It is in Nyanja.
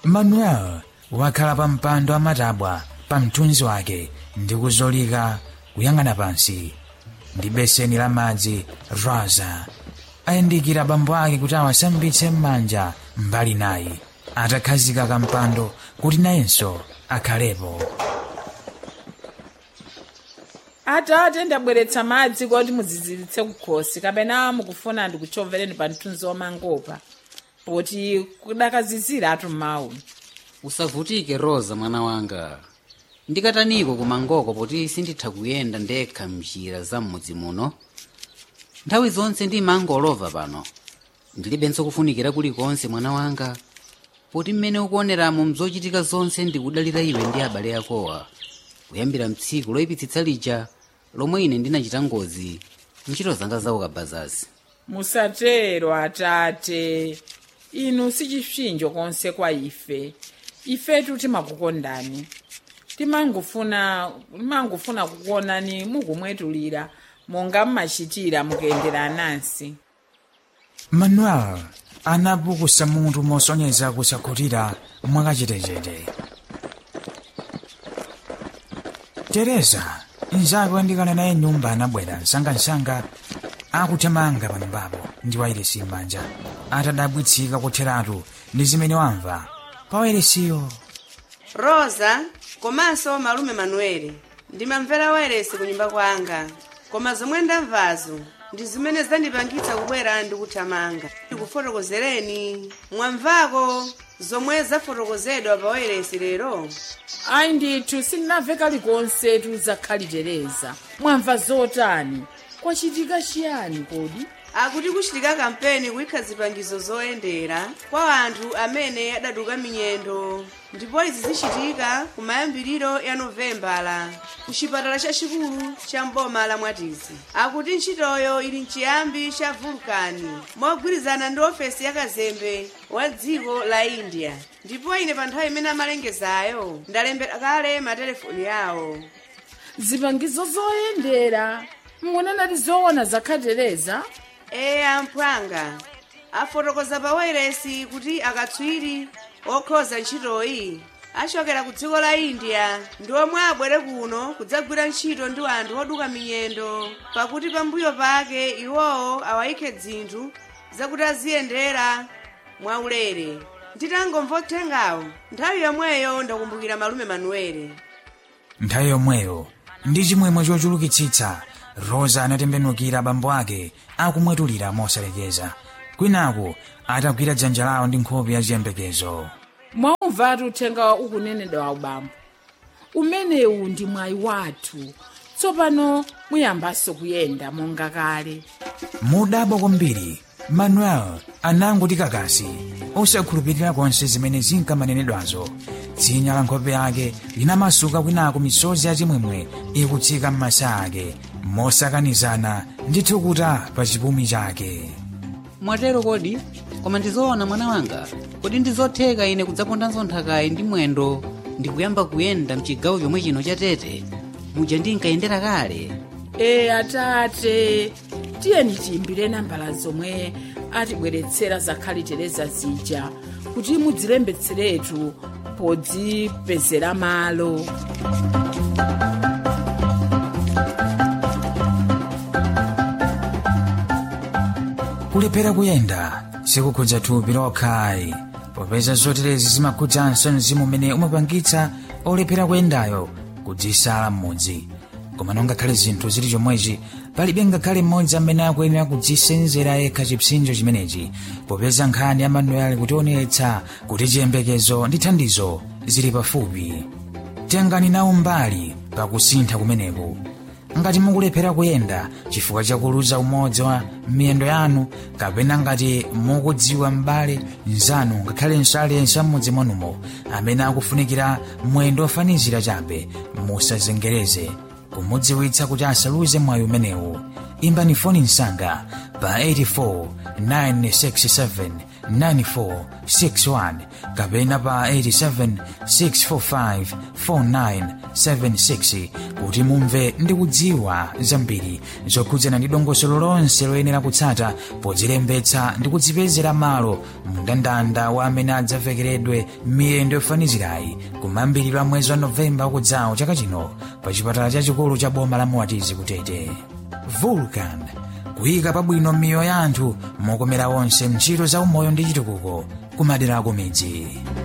manuel wakhala pa mpando amatabwa pa mthunzi wake ndi kuzolika kuyang'ana pansi ndi beseni la madzi rosa ayandikira bambo ake kuti awasambitse m'manja mbali nayi atakhazika kampando kuti nayenso akhalepo atate ndabweretsa madzi kuti mudziziritse kukhosi kapena mukufuna ndikuchovereni pa mthunzi wamangopa poti kudakazizira atu mawu usavutike rosa mwana wanga ndikataniko kumangoko poti sinditha kuyenda ndekha mnjira za m'mudzi muno nthawi zonse ndimangolova pano ndilibenso kufunikira kulikonse mwana wanga poti mmene ukuoneramo mzochitika zonse ndikudalira iwe ndi abale akowa kuyambira mtsiku loyipitsitsa lija lomwe ine ndinachita ngozi ntchito zanga za ukabazazi musatero atate inu sichipsinjo konse kwa ife ifetu timakukondani timangofuna timangofuna kukuonani mukumwetulira monga mmachitira mukuyendera anansi manuel anapukusa mutu mosonyeza kusakhutira mwakachetechete tereza mnzake wandikana naye nyumba anabwera msangamsanga akuthamanga pa nyumbapo ndi wairesi m'manja atadabwitsika kutheratu ndi zimene wamva pa wairesiyo rosa komanso malume manuele ndimamvera wairesi ku nyumba kwanga koma zomwe ndamvazo ndi zimene zandipangitsa kubwera ndi kuthamanga ndikufotokozereni mwamvako zomwe zafotokozedwa pa wairesi lero ayi ndithu sindinamve kalikonse tuzakhalitereza mwamva zotani kwachitika chiyani kodi akuti kuchitika kampeni kuyikha zipangizo zoyendera kwa anthu amene adatuka minyendo ndipo izi zichitika ku mayambiriro ya novembala ku chipatala chachikulu cha mboma la mwatizi akuti ntchitoyo ili mchiyambi cha vulkani mogwirizana ndi ofesi ya kazembe wa dziko la india ndipo ine pa nthawi imene amalengezayo ndalembera kale matelefoni yawo zipangizo zoyendera mungonanati zoona zakhatereza eye amphwanga afotokoza pa wairesi kuti akatswiri okhoza ntchitoyi achokera ku dziko la india ndi omwe abwere kuno kudzagwira ntchito ndi anthu oduka minyendo pakuti pambuyo pake iwowo awayikhe dzinthu zakuti aziyendera mwaulere nditangomva uthengawo nthawi yomweyo ndakumbukira malume manuele nthawi yomweyo ndi chimwemwe chochulukitsitsa rosa anatembenukira abambo ake akumwetulira mosalekeza kwinaku atagwira dzanja lawo ndi nkhope ya chiyembekezo mwaumvatu uthenga ukunenedwa wa ubambo umenewu ndi mwayi wathu tsopano muyambanso kuyenda monga kale mudabwa kwambiri manuel anangoti kakasi osakhulupirira konse zimene zinkamanenedwazo dzinya la nkhope yake linamasuka kwinaku misozi yachimwemwe ikutsika m'masa ake mosakanizana ndi thukuta pa chipumi chake mwatero kodi koma ndizoona mwana wanga kodi ndizotheka ine kudzapondanso nthakayi ndi mwendo ndikuyamba kuyenda mchigawo chomwe chino cha tete muja ndinkayendera kale e atate tiyeni tiyimbire nambala zomwe atibweretsera zakhalitereza zija kuti mudzilembetseretu podzipezera malo kulephera kuyenda sikukhudza thupi lokhayi popeza zoterezi zimakhudzanso mzimu umene umapangitsa olephera kuyendayo kudzisala m'mudzi koma nongakhale zinthu zili chomwechi palibe ngakhale mmodzi amene akuyenera kudzisenzera yekha chipsinjo chimenechi popeza nkhani ya manuel kutionetsa kuti chiyembekezo ndi thandizo zili pafupi tengani nawo mbali pakusintha kumeneku ngati mukulephera kuyenda chifukwa chakuluza umodzi wa miyendo yanu kapena ngati mukudziwa m'bale mnzanu ngakhalenso aliyense am'mudzi mwanumo amene akufunikira mwendo ofanizira chabe musazengereze kumudziwitsa kuti asaluze mwayi umenewu imbani foni msanga pa 84 967 9461 kapena pa 87 645 4976 kuti mumve ndi kudziwa zambiri zokhudzana ndi dongosolo lonse loyenera kutsata podzilembetsa ndi kudzipezera malo mndandanda wa amene adzavekeredwe miyendo yofanizirayi kumayambiriro a mwezi wa novemba wakudzawo chaka chino pa chipatala chachikulu cha boma la muwatizi kutete vulcan kuyika pabwino miyoyo ya anthu mokomera onse ntchito za umoyo ndi chitukuko kumadera ku midzi